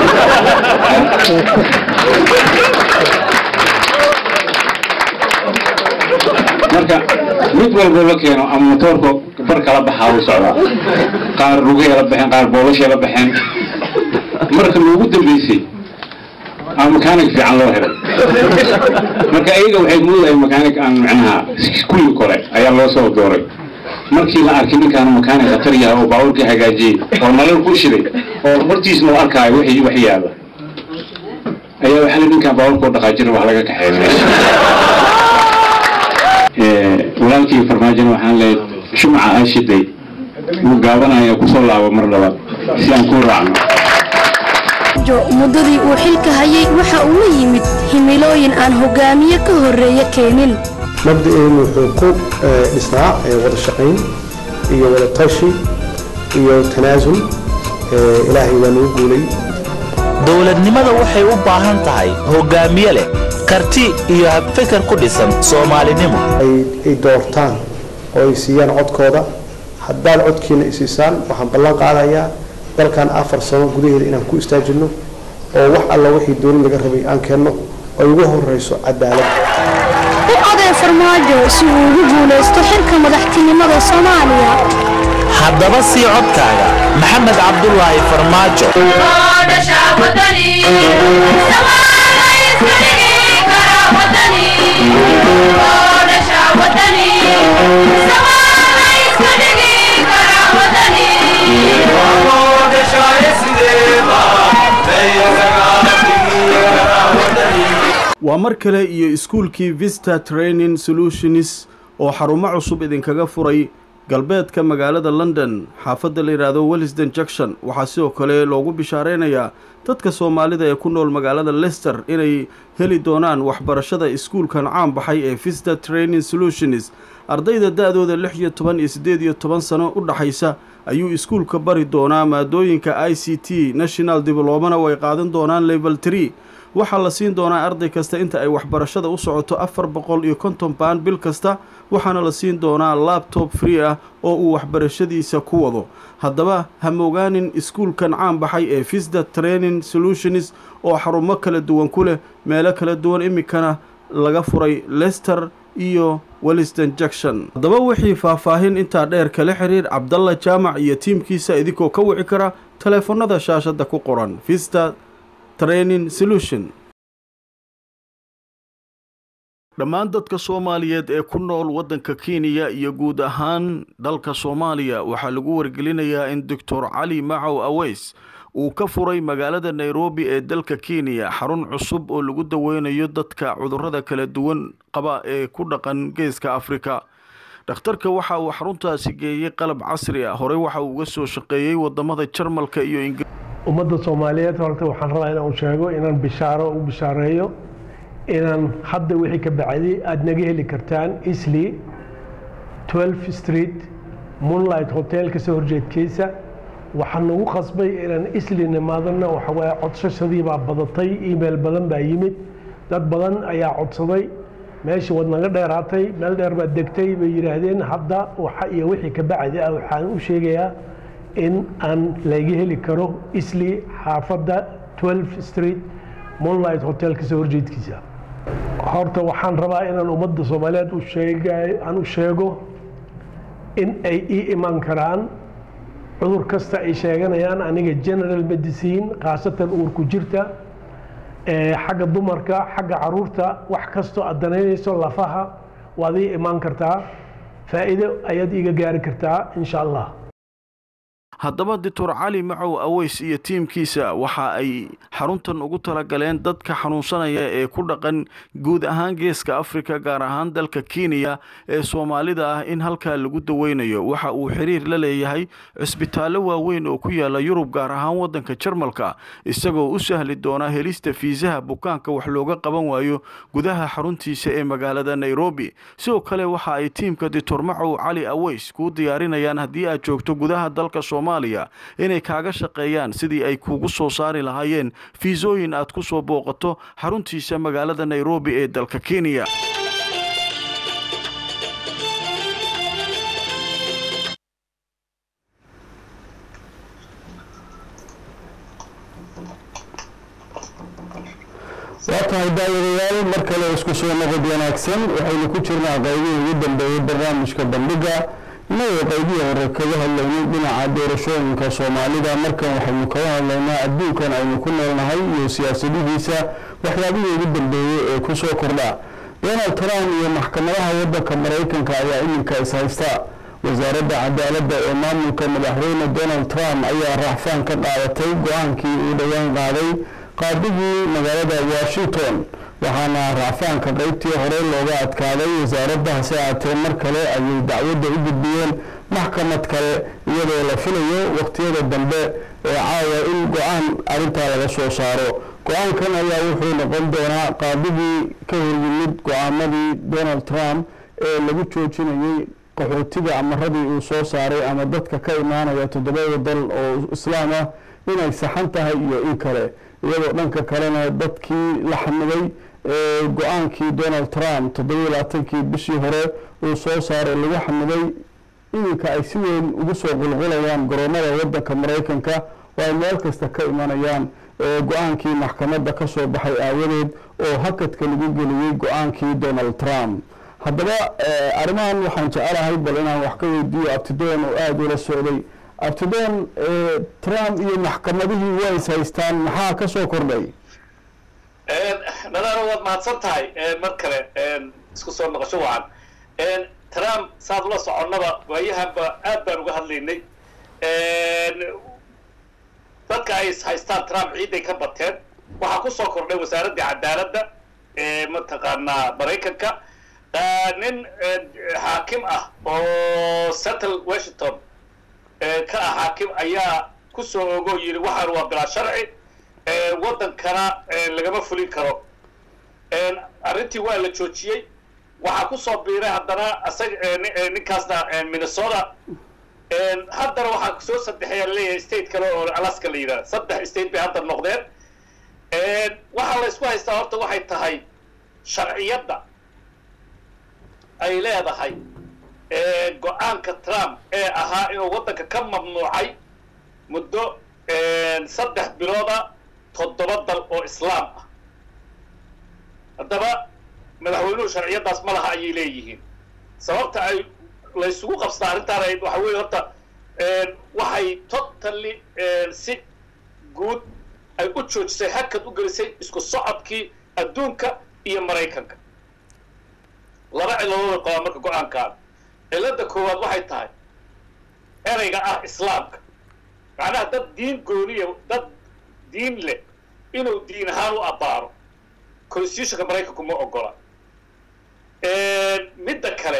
marka mid walba la keeno ama motoorka bar kala baxaa u socdaa qaar lugay la baxeen qaar boolashay la baxeen marka loogu dambeysay aa mechanic fiican loo helay marka iyaga waxay moodahay mechanic aan macnaha kulli kore ayaa loo soo dooray markii la arkay ninkaan mechanic khatar yahay oo baabuurkii hagaajiyey oo nalal ku shiday oo hortiisna u arkaayo wixii wax yaala ayaa waxaa la ninkaan baabuurkoo dhaqaajina wax laga kaxeeya meesha walaalkii farmaajona waxaan leeyahay shumaca aa shiday wuu gaabanaya kusoo laabo mar labaad si aan kuu raacno muddadii uu xilka hayay waxa uu la yimid himilooyin aan hogaamiye ka horreeye keenin mabda'eenu wuxuu ku dhisnaa wada shaqayn iyo wada tashi iyo tanaasul ilaahay waa nagu guulay dowladnimada waxay u baahan tahay hogaamiye leh karti iyo habfikar ku dhisan soomaalinimo ay doortaan oo ay siiyaan codkooda haddaad codkiina isiisaan waxaan ballan qaadayaa dalkan afar sano gudaheeda inaan ku istaajinno oo wax alla wixii dowlad laga rabay aan keenno ay ugu horrayso cadaalad u oday farmaajo si uu ugu guulaysto xilka madaxtinimada soomaaliya haddaba sii codkaaga maxamed cabdulaahi farmaajo waa mar kale iyo iskuulkii vista training solutions oo xarumo cusub idinkaga furay galbeedka magaalada london xaafadda la yidhaahdo wellisden junction waxaa sidoo kale loogu bishaareynayaa dadka soomaalida ee ku nool magaalada lester inay heli doonaan waxbarashada iskuulkan caan baxay ee vista training solutions ardayda da-dooda lix iyo toban iyo siddeed iyo toban sano u dhaxaysa ayuu iskuulka bari doonaa maadooyinka i c t national diblomana way qaadan doonaan level tree waxaa la siin doonaa arday kasta inta ay waxbarashada u socoto afar boqol iyo konton baan bil kasta waxaana la siin doonaa labtob free ah oo uu waxbarashadiisa ku wado haddaba hamogaanin iskuulkan caan baxay ee visda training solutions oo xarumo kala duwan ku leh meelo kala duwan iminkana laga furay lester iyo welliston junction haddaba wixii faahfaahin intaa dheer kala xiriir cabdalla jaamac iyo tiimkiisa idinkoo ka wici kara taleefanada shaashadda ku qoran vista training solution dhammaan dadka soomaaliyeed ee ku nool waddanka kenya iyo guud ahaan dalka soomaaliya waxaa lagu wargelinayaa in doctor cali macow aweys uu ka furay magaalada nairobi ee dalka kenya xarun cusub oo lagu daweynayo dadka cudurrada kala duwan qaba ee ku dhaqan geeska afrika dhakhtarka waxa uu xaruntaasi geeyey qalab casri ah horey waxa uu uga soo shaqeeyey wadamada jarmalka iyo ingir ummadda soomaaliyeed horta waxaan rabaa inaan sheego inaan bishaaro u bishaareeyo inaan hadda wixii ka bacday aada naga heli kartaan isli 12 street moonlight hotel kasoo horjeedkiisa waxaan nagu qasbay inaan isli nimaadana waxawaaye codsashadii baa badatay email badan baa yimid dad badan ayaa codsaday meeshii waad naga dheeraatay meel dheer baad degtay bay yidhaahdeen hadda waxa iyo wixii ka bacdi ah waxaan u sheegayaa in aan laga heli karo isli xaafadda 12 street moonlight hotel kasoo horjeedkiisa horta waxaan rabaa inaan ummadda soomaaliyeed u sheegay aan u sheego in ay ii iman karaan cudur kasta ay sheeganayaan aniga general medicine khaasatan uurku jirta xagga dumarka xagga caruurta wax kastoo aad danaynayso lafaha waad ii imaan kartaa faa'iido ayaad iiga gaari kartaa insha allah haddaba doctor cali macow aweys iyo tiimkiisa waxa ay xaruntan ugu talagaleen dadka xanuunsanaya ee ku dhaqan guud ahaan geeska afrika gaar ahaan dalka kenya ee soomaalida ah in halkaa lagu daweynayo waxa uu xiriir la leeyahay cisbitaallo waaweyn oo ku yaala yurub gaar ahaan waddanka jarmalka isagoo u sahli doona helista fiisaha bukaanka wax looga qaban waayo gudaha xaruntiisa ee magaalada nairobi sidoo kale waxa ay tiimka doctor macow cali aweys kuu diyaarinayaan haddii aad joogto gudaha dalka soomaaliya inay kaaga shaqeeyaan sidii ay kuugu soo saari lahaayeen fiisooyin aad ku soo booqato xaruntiisa magaalada nairobi ee dalka kenya waa tahay daawadayaal mar kale isku soo noqod wanaagsan waxaynu ku jirnaa qaybihii ugu dambeeyey barnaamijka bandhiga inagoo qaybihii hore kaga hadlaynay dhinaca doorashooyinka soomaalida markan waxaynu kaga hadlaynaa adduunkan aynu ku noolnahay iyo siyaasadihiisa waxyaabihii ugu dambeeyey ee ku soo kordha donald trump iyo maxkamadaha waddanka maraykanka ayaa iminka is haysta wasaaradda cadaaladda ee maamulka madaxweyne donald trump ayaa raaxfaan ka qaadatay go-aankii uu dhowaan qaaday qaadigii magaalada washington waxaana racfaanka qaybtii hore looga adkaaday wasaaradda hase aatee mar kale ayay dacwadda u gudbiyeen maxkamad kale iyadoo la filayo waqtiyada dambe ee caawa in go-aan arrintaa laga soo saaro go-aankan ayaa wuxuu noqon doonaa qaadigii ka horyimid go-aamadii donald trump ee lagu joojinayey qaxootiga amaradii uu soo saaray ama dadka ka imaanaya toddobada dal oo islaam ah inay saxan tahay iyo in kale iyadoo dhanka kalena dadkii la xamiday ee go-aankii donald trump toddobiyi labaatankii bishii hore uu soo saaray lagu xamiday iminka ay si weyn ugu soo qulqulayaan garoomada waddanka maraykanka oo ay meel kasta ka imanayaan go-aankii maxkamadda ka soo baxay aawadeed oo hakadka lagu geliyey go-aankii donald trump haddaba arrimahan waxaan jecelahay bal inaan wax ka weydiiyo abtidoon oo aada ula socday abtidoon trump iyo maxkamadihii way is haystaan maxaa ka soo kordhay nadaaro waad mahadsan tahay mar kale isku soo noqosho wacan trump saad ula soconnaba waayahanba aad baan uga hadlaynay dadka ay is haystaan trump ciiday ka bateen waxaa ku soo kordhay wasaaraddii cadaaladda ee mataqaanaa maraykanka nin xaakim ah oo settle washington ka ah xaakim ayaa ku soo ogo yidhi waxaan waa bilaa sharci waddankana lagama fulin karo arrintii waa la joojiyey waxaa ku soo biiray haddana isaga ninkaasna minnesota haddana waxaa soo saddexeeya leeyahay state kale oo alaska la yidhahda saddex state bay hadda noqdeen waxaa la isku haystaa horta waxay tahay sharciyadda ay leedahay go-aanka trump ee ahaa inuu waddanka ka mamnuucay muddo saddex bilooda toddoba dal oo islaam ah haddaba madaxweynuhu sharciyaddaas ma laha ayay leeyihiin sababta ay la isugu qabstaa arrintaan ahayd waxa weeye horta waxay totally si guud ay u joojisay hakad u gelisay isku socodkii adduunka iyo maraykanka laba ciladooda qabaa marka go-aankaan cilada koowaad waxay tahay ereyga ah islaamka macnaha dad diin gooniya dad diin leh inuu diin ahaan u abbaaro constitutionka maraykanku ma ogola midda kale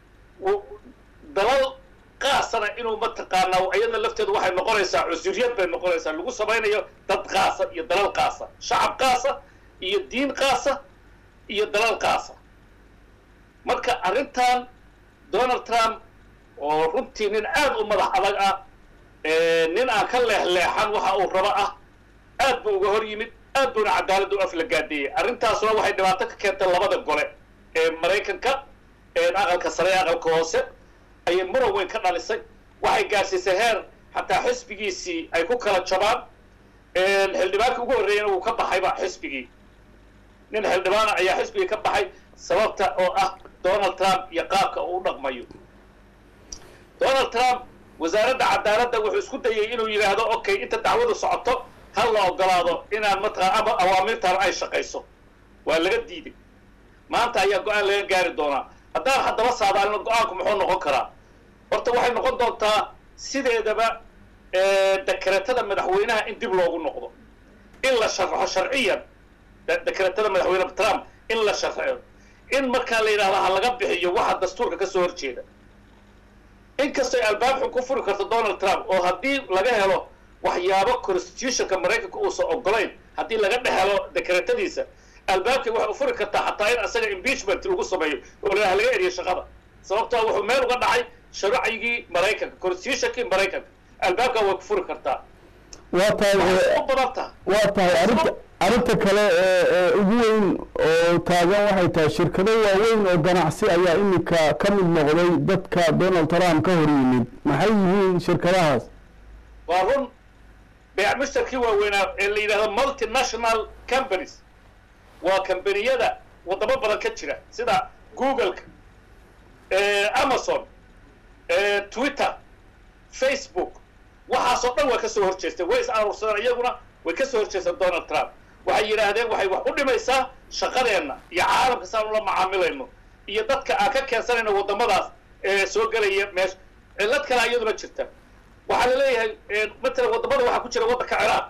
dalal qaasana inuu mataqaanaa iyada lafteedu waxay noqonaysaa cusuriyad bay noqonaysaa lagu samaynayo dad qaasa iyo dalal qaasa shacab qaasa iyo diin qaasa iyo dalal qaasa marka arrintan donald trump oo runtii nin aad u madax adag ah nin aan ka leexleexan waxa uu rabo ah aad buu uga hor yimid aad buuna cadaaladda u aflagaadeeyey arrintaasuna waxay dhibaato ka keentay labada gole ee maraykanka aqalka sare ee aqalka hoose ayay muran weyn ka dhalisay waxay gaarsiisay heer xataa xisbigiisii ay ku kala jabaan xildhibaanka ugu horreeyana wuu ka baxayba xisbigii nin xildhibaana ayaa xisbigii ka baxay sababta oo ah donald trump iyo qaabka uu u dhaqmayo donald trump wasaaradda cadaaladda wuxuu isku dayay inuu yidhaahdo okay inta dacwadu socoto ha la ogolaado inaan mataqaa ama awaamirtaan ay shaqayso waa laga diiday maanta ayaa go-aan laga gaari doonaa haddaan haddaba saadaalino go-aanku muxuu noqon karaa horta waxay noqon doontaa sideedaba dekretada madaxweynaha in dib loogu noqdo in la sharxo sharciyan dekretada madaxweyne trump in la sharxo in markaa la yidhahdo ha laga bixiyo waxa dastuurka ka soo horjeeda inkastoo albaab xun ku furi karto donald trump oo haddii laga helo waxyaabo constitutionka maraykanka uusan ogolayn haddii laga dhex helo dekretadiisa albaabkay waxay u furi kartaa xataa in asaga impeachment lagu sameeyo oo la laga eriyo shaqada sababtoo wuxuu meel uga dhacay sharcigii maraykanka constitutionkii maraykanka albaabkaa way ku furi kartaa waa tahay u badan taha waa tahay arrinta arrinta kale ee ee ugu weyn oo taagan waxay tahay shirkado waaweyn oo ganacsi ayaa iminka ka mid noqday dadka donald trump ka hor yimid maxay yihiin shirkadahaas waa run beec mushtarkii waaweynaa ee la yidhahdo multinational companies waa kambaniyada waddamo badan ka jira sida googleka amazon twitter facebook waxaasoo dhan waa ka soo horjeestay way is aruursadeen iyaguna way ka soo horjeesteen donald trump waxay yidhaahdeen waxay wax u dhimaysaa shaqadeenna iyo caalamka saan ula macaamilayno iyo dadka aan ka keensanayno waddamadaas ee soo gelaya meesha cillad kale iyaduna jirta waxaa la leeyahay matalan waddamada waxaa ku jira waddanka ciraaq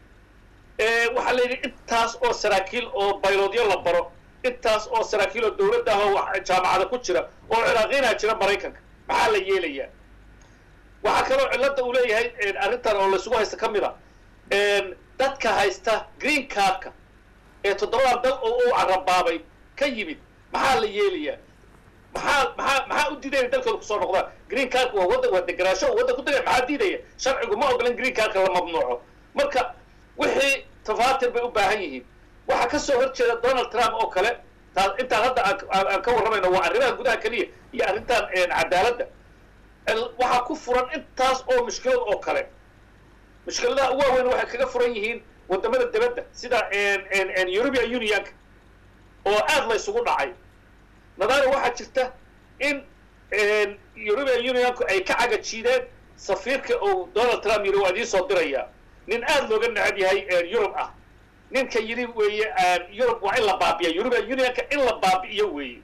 waxaa la yidhi intaas oo saraakiil oo bayloodyo la baro intaas oo saraakiil oo dawladda ah oo jaamacada ku jira oo ciraaqiinaa jira maraykanka maxaa la yeelayaa waxaa kaloo cilladda uu leeyahay arrintan oo laysugu haysta ka mid a dadka haysta green cardka ee toddobadan dal oo uu carabaabay ka yimid maxaa la yeelayaa maxaa maxaa maxaa u diidaya dalkooda kusoo noqdaan green cardka waa waddan waa deganaasho oo waddan ku degaya maxaa diidaya sharcigu ma ogolan green cardka la mamnuuco marka wixii tafaatir bay u baahan yihiin waxaa ka soo hor jeeda donald trump oo kale taa intaan hadda aan ka warramayno waa arrimaha gudaha keliya iyo arrintan cadaaladda waxaa ku furan intaas oo mushkilad oo kale mushkiladaha ugu waaweyn waxay kaga furan yihiin waddamada dibadda sida european unionka oo aad la ysugu dhacay nadaaro waxaa jirta in european unionku ay ka caga jiideen safiirka uu donald trump yidhi waa idiin soo dirayaa nin aad looga necab yahay yurub ah ninka yidhi weeye yurub waa in la baabiya european unionka in la baabi'iyo weeye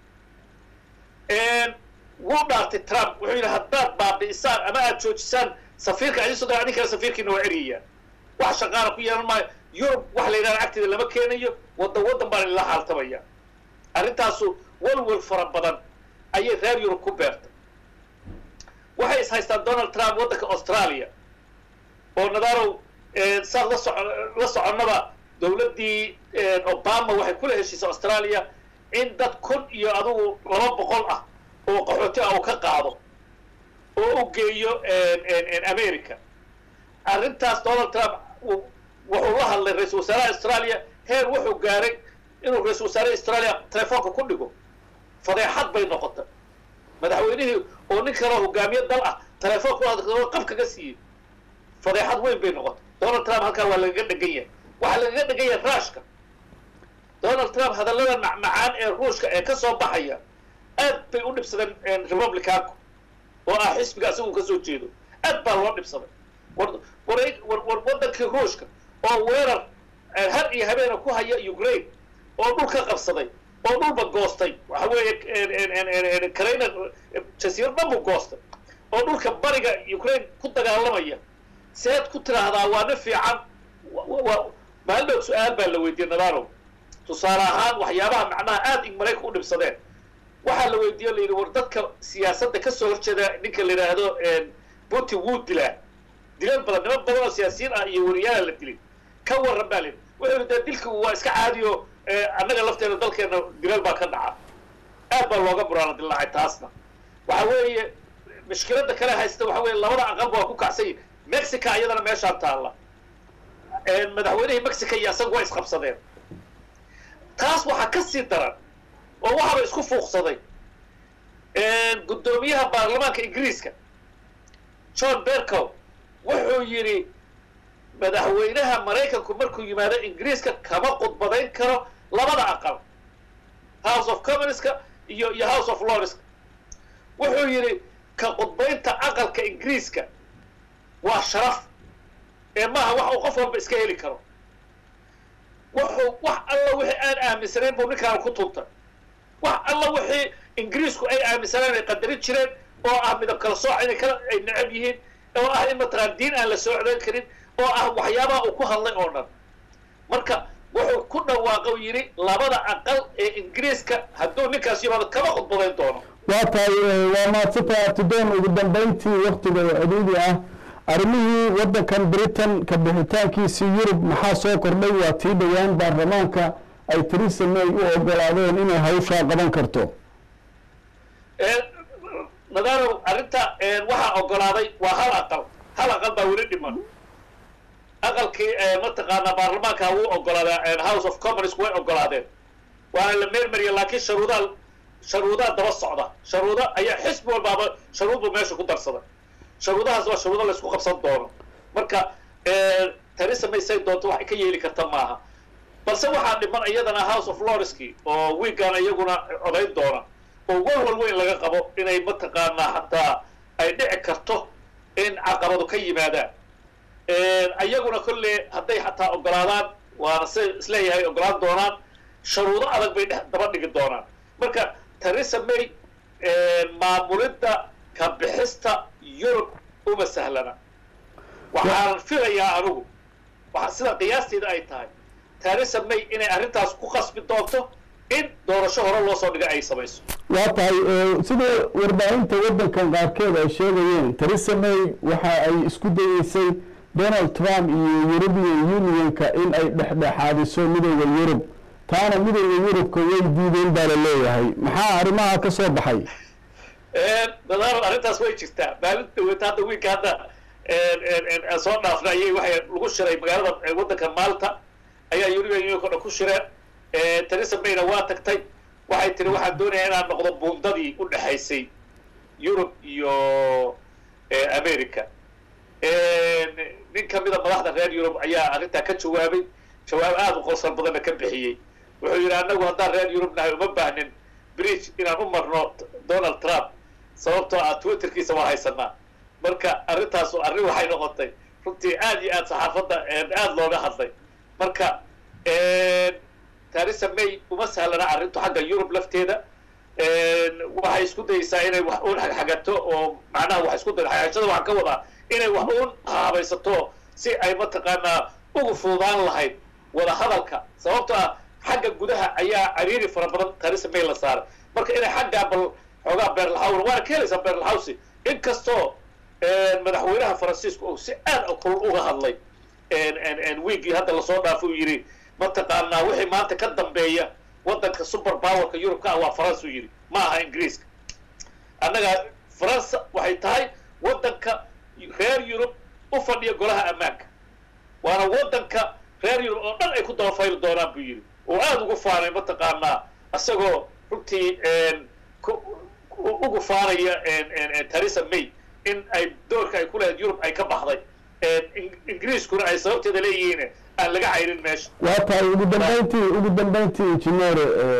wuu dhaartay trump wuxuu yidhi haddaad baabi'isaan ama aad joojisaan safiirka idiin soo dira adin kale safiirkiina waa eryayaa wax shaqaana ku yeelan maayo yurub wax la yidhahda agteeda lama keenayo waddan waddan baan idinla xaaltamaya arrintaasu walwal fara badan ayay reer yurub ku beertay waxay is haystaan donald trump waddanka australia oo nadarow saad la soco la soconnaba dawladdii obama waxay kula heshiisay australia in dad kun iyo adugu laba boqol ah oo qaxooti ah uu ka qaado oo u geeyo america arrintaas donald trump wuxuu la hadlay ra-isul wasaaraha australia heer wuxuu gaaray inuu ra-isul wasaaraha australia telefoonka ku dhigo fadeexad bay noqotay madaxweynihii oo nin kaloo hogaamiye dal ah telefoonka u qab kaga siiyey fadeexad weyn bay noqotay donald trump halkaa waa lagaga dhegan yahay waxaa lagaga dhegan yahay ruushka donald trump hadallada macmacaan ee ruushka ee ka soo baxaya aad bay u dhibsadeen republicanku oo ah xisbiga asigu ka soo jeedo aad baa loo dhibsaday war war war waddankii ruushka oo weerar har iyo habeena ku haya ukraine oo dhul ka qabsaday oo dhulba goostay waxa weeye karayna jasiiro dhan buu goostay oo dhulka bariga ukraine ku dagaalamaya seed ku tiraahdaa waa nin fiican maalin dhow su-aal baa la weydiiyey nadarow tusaale ahaan waxyaabaha macnaha aada ig marayka u dhibsadeen waxaa la weydiiye la yidhi war dadka siyaasadda kasoo horjeeda ninka la yidhaahdo putin wuu dilaa dilal badan niman badan oo siyaasiyiin ah iyo wariyaala la dilay ka warran baa layidhi wuxuu yidhi dee dilka waa iska caadiyo annaga lafteena dalkeena dilal baa ka dhaca aad baa looga buraana dilaacay taasna waxa weeye mushkiladda kale haysta waxa weeye labada aqalba waa ku kacsan yihin mexica iyadana meeshaan taalla madaxweynihii mexica iyo asaga waa isqabsadeen taas waxaa ka sii daran oo waxaaba isku fuuqsaday guddoomiyaha baarlamaanka ingiriiska john bercow wuxuu yidhi madaxweynaha maraykanku markuu yimaado ingiriiska kama khudbadayn karo labada aqal house of commonska iyo iyo house of lordska wuxuu yidhi ka khudbaynta aqalka ingiriiska waa sharaf ee maaha wax uu qof walba iska heli karo wuxuu wax alla wixii aan aaminsanayn buu ninkaan ku tuntay wax alla wixii ingiriisku ay aaminsaneen ay qadarin jireen oo ah midab kala sooc inay kala ay necab yihiin oo ah in mataqaan diin aan la soo codayn karin oo ah waxyaabaha uu ku hadlay oo dhan marka wuxuu ku dhawaaqo yidhi labada aqal ee ingiriiska hadduu ninkaas yimaado kama khudbadayn doono waa tahay waa mahadsantahay abtidoon ugu dambayntii waktiga ciriidi ah arrimihii waddankan britain ka bixitaankiisii yurub maxaa soo kordhay waa tii dhowaan baarlamaanka ay theresa may u ogolaadeen inay hawshaa qaban karto nadarow arrinta waxaa ogolaaday waa hal aqal hal aqal baa weli dhiman aqalkii mataqaanaa baarlamaanka wuu ogolaadaa house of commons way ogolaadeen waana la meermariya laakiin sharuudaa sharuudaa daba socda sharuuda ayaa xisbi walbaaba sharuud buu meesha ku darsaday sharuudahaas waa sharuudo laysku qabsan doono marka theresa may say doonto waxay ka yeeli karta maaha balse waxaa dhiman iyadana house of lordski oo wiigan iyaguna codayn doona oo walwal weyn laga qabo inay mataqaanaa hataa ay dhici karto in caqabadu ka yimaadaan ayaguna kolle hadday xataa ogolaadaan waana se isleeyahay ogolaan doonaan sharuudo adag bay dhe daba dhigi doonaan marka theresa may maamulidda ka bixista yurub uma sahlana waxaan filayaa anigu waa sida qiyaasteeda ay tahay theresa may inay arrintaas ku qasbi doonto in doorasho hore loo soo dhiga ay samayso waa tahay sida warbaahinta waddankan qaarkeed ay sheegayeen theresa may waxa ay isku dayeysay donald trump iyo european unionka in ay dhexdhexaadiso midooda yurub taana midooda yurubka way diideen baa la leeyahay maxaa arrimaha ka soo baxay nadaaro arrintaas way jirtaa maalin dhaweeta hadda wiilka hadda soo dhaafna ayay waxay lagu shiray magaalada waddanka malta ayaa european unionka o dhan ku shireen theresa mayna waa tagtay waxay tiri waxaan doonayaa inaan noqdo buundadii u dhexaysay yurub iyo america nin kamida madaxda reer yurub ayaa arrintaa ka jawaabay jawaab aada u qolsan badanna ka bixiyey wuxuu yidhi annagu haddaan reer yurub nahay uma baahnin bridge inaan u marno donald trump sababtoo ah twitterkiisa waa haysanaa marka arrintaasu arrin waxay noqotay runtii aad iyo aad saxaafadda aada looga hadlay marka theresa may uma sahlana arrintu xagga yurub lafteeda waxay isku dayeysaa inay wax uun xagxagato oo macnaha wax isku day xagxagashada waxaan ka wadaa inay wax uun haabaysato si ay mataqaanaa ugu fududaan lahayd wada hadalka sababtoo ah xagga gudaha ayaa cariiri fara badan theresa may la saaray marka inay xaggaa bal xoogaa beerlaxawna waana ka helaysaa beerlaxawsi inkastoo madaxweynaha faransiisku uu si aad kulul uga hadlay wiigii hadda lasoo dhaafo uu yidhi mataqaanaa wixii maanta ka dambeeya waddanka super powerka yurubka ah waa faransa u yidhi ma aha ingiriiska annaga faransa waxay tahay waddanka reer yurub u fadhiya golaha ammaanka waana waddanka reer yurub oo dhan ay ku dabafayli doonaan buu yidhi oo aada ugu faanay mataqaanaa isagoo runtii ugu faanaya theresa may in ay doorka ay ku lahayd yurub ay ka baxday ingiriiskuna ay sababteeda leeyihiin aan laga cayrin meesha waa tahay ugu dambeyntii ugu dambeyntii injineer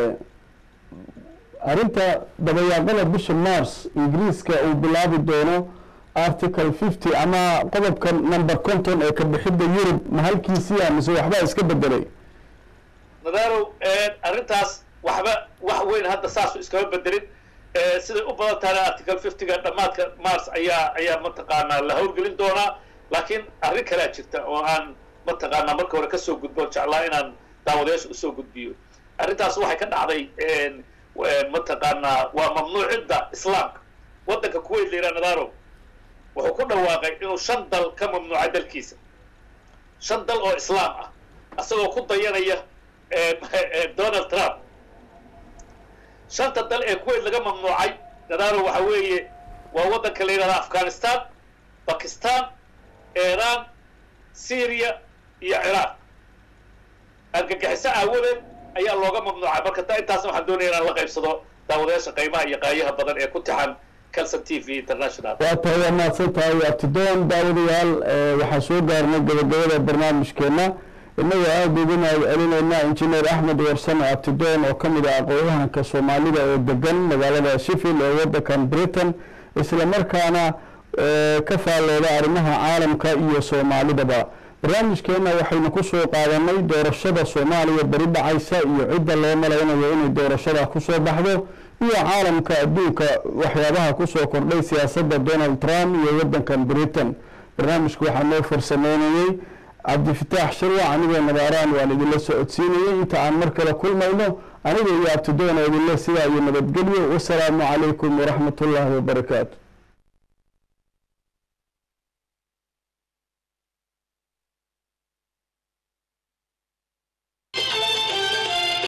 arrinta dabayaaqada bisha mars ingiriiska uu bilaabi doono article fifty ama qodobka number conton ee ka bixidda yurub ma halkiisiya mise waxbaa iska bedelay nadarow arrintaas waxba wax weyn hadda saasu iskama bedelin siday u badan tahana article fiftyga dhammaadka mars ayaa ayaa mataqaanaa la howlgelin doonaa laakiin arrin kalea jirta oo aan mataqaanaa marka hore kasoo gudbo jeclaa inaan daawadayaasha usoo gudbiyo arrintaas waxay ka dhacday mataqaanaa waa mamnuucidda islaamka waddanka kuwait la yidhaha nadarow wuxuu ku dhawaaqay inuu shan dal ka mamnuucay dalkiisa shan dal oo islaam ah isagoo ku dayanaya donald trump shanta dal ee kuwait laga mamnuucay nadaaro waxa weeye waa waddanka la yidhahda afghanistan bakistan iran syria iyo ciraaq argagixiso aawadeed ayaa looga mamnuucay marka ta intaasna waxaan doonaya inaan la qaybsado daawadayaasha qaymaha iyo qaayaha badan ee ku tixan calson t v international waa tahay waa mahadsan tahay abtidoon daawadayaal waxaa soo gaarnay gabagabada barnaamijkeena innagoo aada ugu mahad celinaynaa injineer axmed warsame abtidoon oo ka mid ah aqoon-yahanka soomaalida oo degan magaalada sheffield ee waddankan britain isla markaana ka faallooda arrimaha caalamka iyo soomaalidaba barnaamijkeenna waxaynu ku soo qaadanay doorashada soomaaliya beri dhacaysa iyo cidda loo malaynayo inay doorashada kusoo baxdo iyo caalamka adduunka waxyaabaha kusoo kordhay siyaasadda donald trump iyo waddankan britain barnaamijka waxaa noo farsameynayey cabdifataax shirwac anigoo nabaaraan waan idinla socodsiinayey inta aan mar kale kulmayno aniga iyo abtidoon oo idinle sidaa iyo nabadgelyo wasalaamu calaykum waraxmat ullaahi wabarakaatu